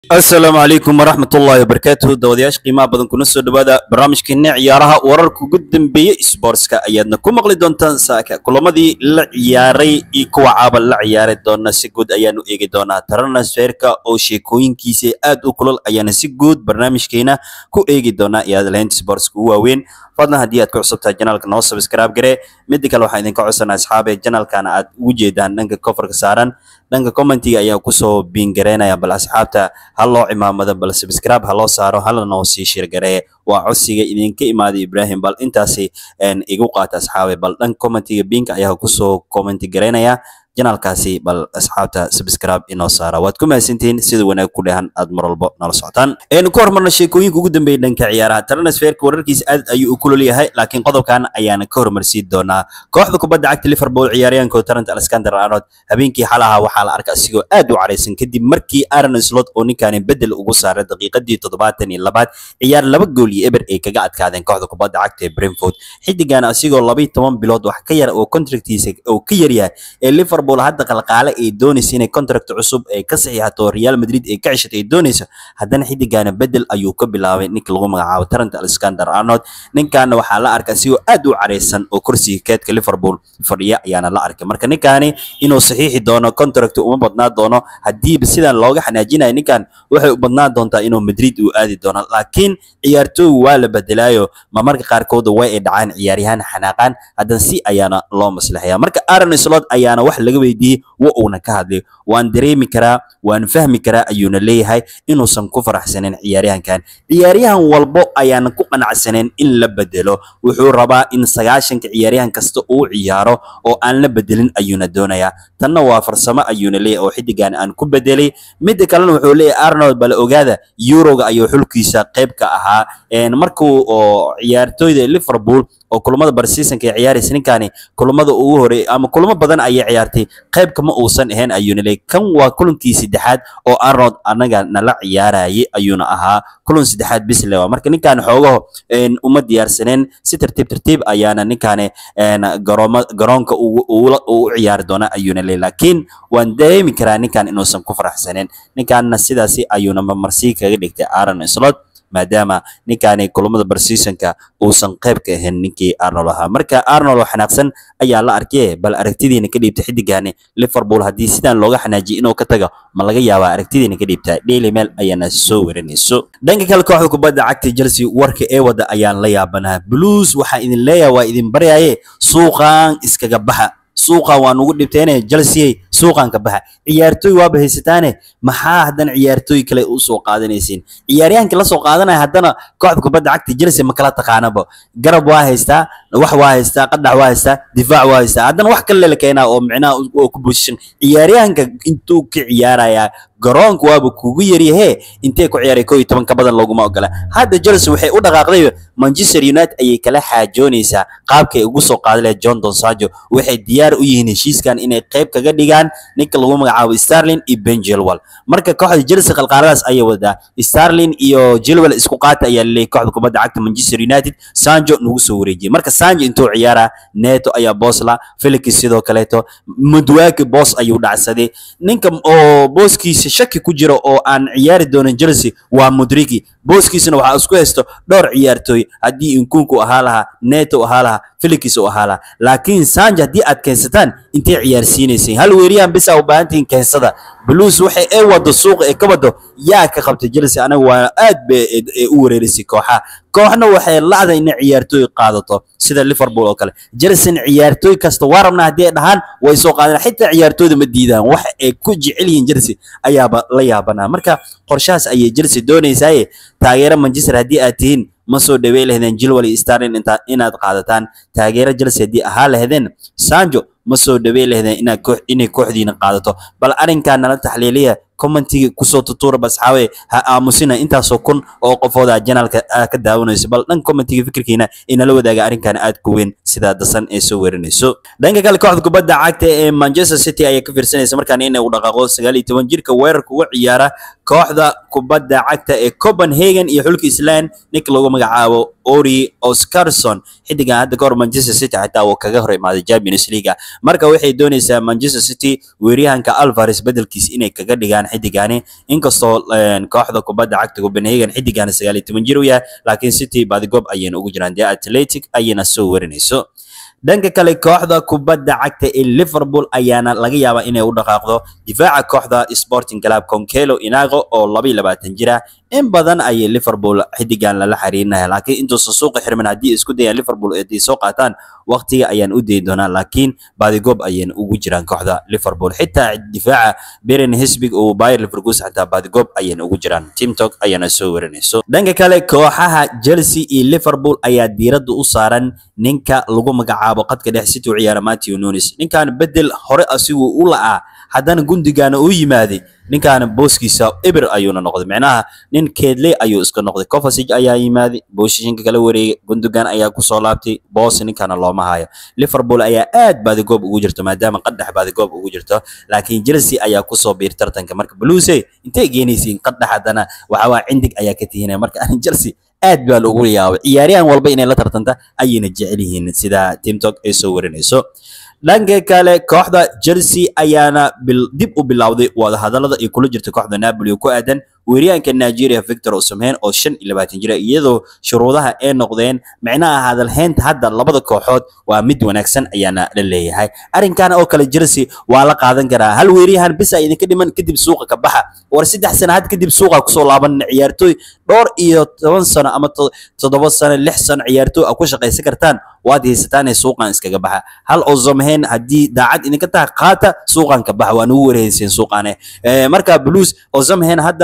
asalaamu calaykum waraxmatullaahi wabarakaatuhu dawadayaasha qiimaha badan kuna soo dhawaada barnaamijkeena ciyaaraha wararka ugu dambeeyey sportska ayaadna ku maqli doontaan saaka kulamadii la ciyaaray iyo kuwa caaba la ciyaari doona si guud ayaanu eegi doonaa transferka oo sheekooyinkiisa aad u kulol ayaana si guud barnaamijkeena ku eegi doonaa iyo hadalhaynta sportska ugu waaweyn fadlan haddii aad ku cusubtahay janaalka noo subscribe garee midda kale waxaan idinka codsanaa asxaabe janaalkana aad ugu jeedaan dhanka kofarka saaran dhanka commentiga ayaa kusoo biingareynaya bal asxaabta ha loo cimaamado bal subscribe ha loo saaro hala noo sii shirgaree waa codsiga idinka imaaday ibrahim bal intaasi igu qaata asxaabe bal dhanka commentiga biinka ayaa kusoo commenti gareynaya janaalkaasi bal asxaabta subscribe inoo saara waad ku mahadsantihiin sida wanaag ku dhehan aad mar walbo nala socotaan aynu ku hormarna sheekooyinka ugu dambeeyay dhanka ciyaaraha transferka wararkiisa aad ayuu u kulol yahay laakiin qodobkan ayaana ka hormarsiin doonaa kooxda kubadda cagta liverpool ciyaaryahankooda tarant alexander arnold habeenkii xalaha waxaa la arkay asigoo aad u caraysan kadib markii aaron slot oo ninkaani bedel ugu saaray daqiiqadii toddobaatan iyo labaad ciyaar laba gool iyo eber ay kaga adkaadeen kooxda kubadda cagta ee brentford xidigan asigoo laba iyo toban bilood wax ka yar oo contractiisa oo ka yaryahay ee liverpool hadda qalqaale ay doonaysa inay contract cusub ay ka saxiixato Real Madrid ay ka ceshato ay doonayso haddana xidigana bedel ayuu ka bilaabay ninka lagu magacaabo Trent Alexander-Arnold ninkaana waxaa la arkay asigoo aad u careysan oo kursiga keedka Liverpool fadhiya ayaana la arkay marka ninkaani inuu saxiixi doono contract uma badnaa doono haddiiba sidan looga xanaajinayo ninkan waxay u badnaan doontaa inuu Madrid uu aadi doono laakiin ciyaartooy waa la bedelaayo ma marka qaarkood way ay dhacaan ciyaaryahan xanaaqaan haddana si ayaana loo maslaxaya marka Aaron Slot ayaana wax laga weydiiyey wa uuna ka hadlay waan dareemi karaa waan fahmi karaa ayuuna leeyahay inuusan ku faraxsanin ciyaaryahankan ciyaaryahan walbo ayaana ku qanacsanin in la bedelo wuxuu rabaa in sagaashanka ciyaaryahan kasta uu ciyaaro oo aan la bedelin ayuuna doonayaa tanna waa farsamo ayuuna leeyahay oo xidigan aan ku bedelay midda kalena wuxuu leeyahay arnold bala ogaada yuroga ayuu xulkiisa qayb ka ahaa markuu oo ciyaartooyda liverpool oo kulamada barseasonka ay ciyaaraysa ninkaani kulamada ugu horeey ama kulamo badan ayay ciyaartay qayb kama uusan ahayn ayuuna leeyahay kan waa kulankii saddexaad oo arnold anaga nala ciyaarayay ayuuna ahaa kulan saddexaad bis lewa marka ninkaan xoogaho uma diyaarsaneen si tartiib tartiib ayaana ninkaani garooma garoonka u ciyaari doona ayuuna leeyahay laakiin waan dareemi karaa ninkan inuusan ku faraxsaneen ninkaanna sidaasi ayuuna marmarsii kaga dhigtay aaron slot maadaama ninkaani kulamada barseasonka uusan qayb ka ahayn ninkii arnold ahaa marka arnold oo xanaaqsan ayaa la arkay bal aragtidiina ka dhiibta xidigaani liverpool haddii sidaan looga xanaajiyay inuu ka tago ma laga yaabaa aragtidiina ka dhiibta daily mail ayaana soo warinayso dhanka kale kooxda kubadda cagta chelsea warka ee wada ayaan la yaabanaa blues waxaa idin leeyahay waa idin baryaye suuqan iskaga baxa suuqan waa nugu dhibteene chelsea suuqan ka baxa ciyaartooy waaba haysataane maxaa haddana ciyaartooy kale u soo qaadanaysiin ciyaaryahankii la soo qaadanaya haddana kooxda kubadda cagta chelsea ma kala taqaanaba garab waa haystaa wax waa haystaa qadax waa haystaa difaac waa haystaa haddana wax kale la keenaa oo micnaha oo ku bushishan ciyaaryahanka intuu ka ciyaarayaa garoonka waaba kugu yaryahee intee ku ciyaaray koo iyo toban ka badan looguma ogola hadda chelsea waxay u dhaqaaqday manchester united ayay kala xaajoonaysaa qaabkay ugu soo qaadi lahayd john donsajo waxay diyaar u yihiin heshiiskan inay qayb kaga dhigaan ninka lagu magacaabo starlin iyo ben jilwell marka kooxda chelsea qalqaaladaas ayay wadaa starlin iyo jilwell isku qaata ayaa laleeyay kooxda kubadda cagta manchester united sanjo nagu soo wareejiyay marka sanjo intuu ciyaaraa neto ayaa boosla felix sidoo kaleeto mudwaaki boos ayuu dhacsaday ninka oo booskiisa shaki ku jira oo aan ciyaari doonin chelsea waa mudrigi booskiisana waxaa isku haysto dhowr ciyaartooy haddii inkunku ahaa lahaa neto ahaa lahaa felix u ahaa lahaa laakiin sanjo haddii aad keensataan intay ciyaarsiinaysay hal weeriyaan bisa u baahantihiin keensada blues waxay ee wado suuqa ee ka wado yaa ka qabtay chelsea anaga waa aad bay u wareerisay kooxaha kooxna waxay lacda inay ciyaartooy qaadato sida liverpool oo kale chelsea ciyaartooy kasta waa rabnaa haddii ay dhahaan way soo qaadaan xitaa ciyaartooyda ma diidaan wax ay ku jecel yihiin chelsea ayaaba la yaabanaa marka qorshahaas ayay chelsea doonaysaaye taageero manchester haddii aad tihiin ma soo dhawey lahdeen jilwal iyo starlin inaad qaadataan taageero chelsea haddii ahaa lahdeen sanjo ma soo dhawey lahdeen inaad koox inay kooxdiina qaadato bal arrinkaa nala taxliiliya commentiga kusoo tutuura basxaawe ha aamusina intaasoo kun oo qofooda janaalka ka daawanayso bal dhan commentiga fikirkiina inala wadaaga arrinkan aad ku weyn sidaa dasan ee soo weerinayso dhanka kale kooxda kubadda cagta ee manchester city ayaa ka fiirsanaysa markaan inay u dhaqaaqo sagaal iyo toban jirka weerarka uga ciyaara kooxda kubadda cagta ee copenhagen iyo xulka island ninka lagu magacaabo ori oscarson xidigan hadda kahor manchester city xitaa uu kaga hor imaaday champions league marka waxay doonaysaa manchester city weeryahanka alvares bedelkiisa inay kaga dhigaan xidigani inkastoo kooxda kubadda cagta copenhagen xidigani sagaal iyo toban jir u yahay laakiin city badigoob ayayna ugu jiraan dee atletic ayayna soo warinayso dhanka kale kooxda kubadda cagta ee liverpool ayaana laga yaabaa inay u dhaqaaqdo difaaca kooxda sporting club concelo inago oo laba iyo labaatan jira in badan ayay liverpool xidigan lala xiriirinaya laakiin intuusan suuqa xirmin haddii isku dayaan liverpool ay soo qaataan waqtiga ayaan u dayi doonaa laakiin badigoob ayayna ugu jiraan kooxda liverpool xitaa difaaca beren hisbig oo bayer leverkusen xitaa badigoob ayayna ugu jiraan timtok ayaana soo warinayso dhanka kale kooxaha chelsea iyo liverpool ayaa diiradda u saaran ninka lagu magacaabo qadka dhex city u ciyaara matthew nunes ninkan bedel hore asigu u la'aa haddana gundigaana uu yimaaday ninkaana booskiisa eber ayuuna noqday micnaha nin keedle ayuu iska noqday covasig ayaa yimaaday booshishinka kala wareegay gundogan ayaa kusoo laabtay boos ninkana looma hayo liverpool ayaa aad baadigoob ugu jirto maadaama qadhex baadigoob ugu jirto laakiin chelsea ayaa kusoo biir tartanka marka bluese intay geenaysiin qadhex haddana waxawaa cindig ayaa ka tihinaya marka arin chelsea aad baa loogu yaabay ciyaaryahan walba inay la tartanta ayayna jecel yihiin sida timtok ay soo warinayso dhanka kale kooxda chelsea ayaana dib u bilowday wadahadalada ay kula jirta kooxda napoli oo ku aadan weeryahanka nigeria victor osimhen oo shan iyo labaatan jira iyadoo shuruudaha ay noqdeen micnaha hadalhaynta hadda labada kooxood waa mid wanaagsan ayaana la leeyahay arrinkan oo kale chelsea waa la qaadan karaa hal weeryahan bisa idinka dhiman kadib suuqa ka baxa war saddex sano had kadib suuqa kusoo laaban ciyaartooy dhowr iyo toban sano ama toddoba sano lix sano ciyaartooy a ku shaqaysan kartaan waad haysataanee suuqan iskaga baxa hal ozomhen haddii daacad idinka tahay qaata suuqan ka baxa waa nugu wareeyseen suuqane marka blues ozomhen hadda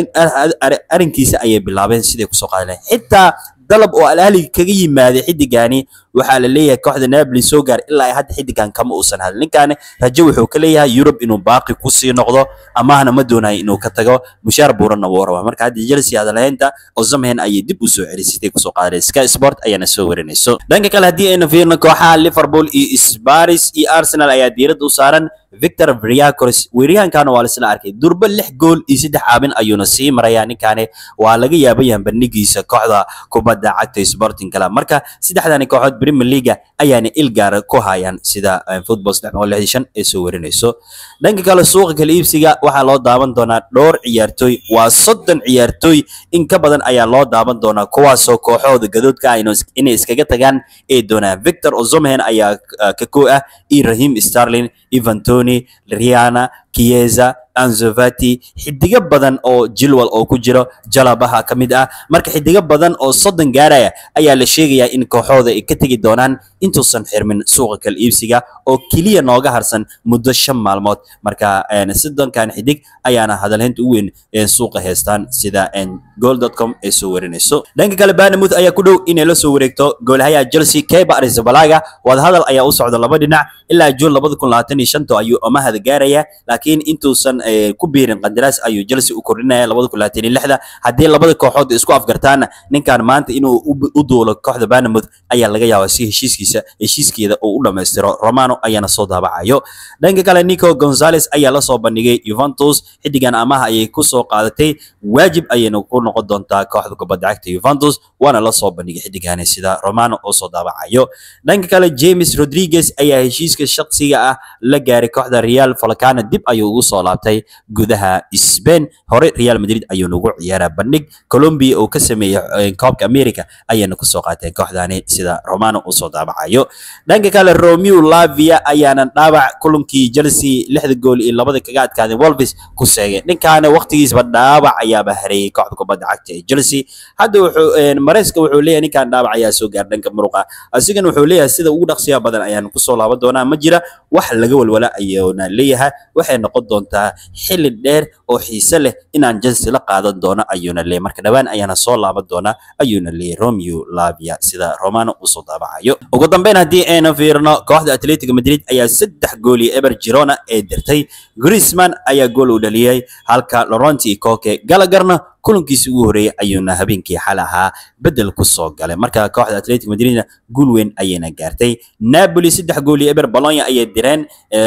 arrinkiisa ayay bilaabeen siday kusoo qaadleen xitaa dalab oo alahli kaga yimaaday xidigani waxaa la leeyahay kooxda napoli soo gaar ilaa ay hadda xidigan kama uusan hadlin ninkaani rajo wuxuu ka leeyahay yurub inuu baaqi kusii noqdo amahna ma doonayo inuu ka tago mushaar buuranna wuu rabaa marka hadda chelsea hadalhaynta ozamhen ayay dib u soo celisay siday kusoo qaadeen sky sport ayaana soo warinayso dhanka kale haddii aynu fiirno kooxaha liverpool iyo sparis iyo arsenal ayaa diiradda u saaran victor vriacoris weeryahankana waa laisla arkay durba lix gool iyo saddex caabin ayuuna sii marayaa ninkaani waa laga yaabayahan bandhigiisa kooxda kubadda cagta sporting club marka saddexdani kooxood premier leaga ayaana il gaara ku hayaan sida football saddex boqol lixdan shan ee soo warinayso dhanka kale suuqa kala iibsiga waxaa loo daawan doonaa dhowr ciyaartooy waa soddon ciyaartooy in ka badan ayaa loo daawan doonaa kuwaasoo kooxahooda gadoodka ah inay iskaga tagaan ee doonaan victor ozomhen ayaa ka koo ah iyo rahim starlin ivantoni riana kieza anzovati xidigo badan oo jilwal oo ku jiro jalabaha ka mid ah marka xidigo badan oo soddon gaaraya ayaa la sheegayaa in kooxooda ay ka tegi doonaan intuusan xirmin suuqa kala iibsiga oo keliya nooga harsan muddo shan maalmood marka soddonkan xidig ayaana hadalhaynta u weyn suuqa haystaan sida goal.com ay soo warinayso dhanka kale banamouth ayaa ku dhow inay la soo wareegto goolhayaha chelsea keba arizabalaga wadahadal ayaa u socda laba dhinac ilaa juun labada kun labaatan iyo shanta ayuu amahada gaaraya laakiin intuusan ku biirin qandaraas ayuu chelsea u kordhinaya labada kun labaatan iyo lixda haddii labada kooxood isku afgartaana ninkan maanta inuu u duulo kooxda banamouth ayaa laga yaabaa si heshiiskiisa heshiiskeeda uu u dhammaystiro romano ayaana soo daabacayo dhanka kale nico gonzales ayaa lasoo bandhigay juventus xidigan amaha ayay kusoo qaadatay waajib ayayna ku noqon doontaa kooxda kubadda cagta juventus waana lasoo bandhigay xidigani sida romano oo soo daabacayo dhanka kale james rodriguez ayaa heshiiska shaksiga ah la gaaray kooxda real falcana dib ayuu ugu soo laabtay gudaha Spain hore Real Madrid ayuu nagu ciyaaraa bandhig Colombia oo ka sameeyay Copa America ayayna ku soo qaateen kooxdani sida Romano uu soo daabacayo dhanka kale Romeo Lavia ayaana dhaabac kulankii Chelsea lixda gool iyo labada kaga adkaadeen Wolves ku seegay ninkaana waqtigiisba dhaabac ayaaba hareeyay kooxda kubadda cagta ee Chelsea hadda wuxuu Maresca wuxuu leeyahay ninkan dhaabac ayaa soo gaar dhanka muruqa asigana wuxuu leeyahay sida ugu dhaqsiya badan ayaan ku soo laaban doonaa ma jira wax laga walwala ayuuna leeyahay waxay noqon doontaa xilli dheer oo xiise leh inaan Chelsea la qaadan doono ayuuna leeyahay marka dhawaan ayaana soo laaban doonaa ayuuna leeyahay Romeo Lavia sida Romano uu soo daabacayo ugu dambeyn haddii aynu fiirno kooxda Atletico Madrid ayaa saddex gool iyo eber Girona ee dirtay Griezmann ayaa gool u dhaliyay halka Laurent Koke Gallagherna kulankiisii ugu horeeyay ayuuna habeenkii xal ahaa bedel ku soo galay marka kooxda Atletico Madrid guul weyn ayayna gaartay Napoli saddex gool iyo eber Bologna ayay direen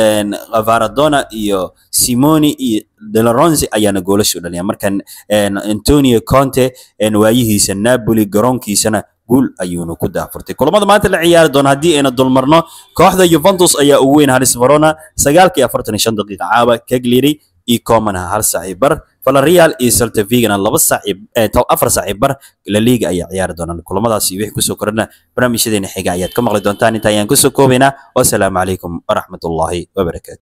Varadona iyo Simoni iyo De La Ronzi ayaana goolasha u dhaliyay markan Antonio Conte waayihiisa Napoli garoonkiisana guul ayuuna ku daafurtay kulamada maanta la ciyaari doona haddii ayna dulmarno kooxda Juventus ayaa ugu weyn Haris Verona sagaalkii afartan iyo shan daqiiqa caaba Cagliari iyo comana hal saac iyo bar Villarreal iyo Celta Vigona laba saac iyo eh, to- afar saac iyo bar La Liga ayaa ciyaari doonaan kulamadaas iyo wixii kusoo korana barnaamijyadeena xiga ayaad ka maqli doontaan inta ayaan kusoo koobaynaa wasalaamu calaykum waraxmatullaahi wabarakaatu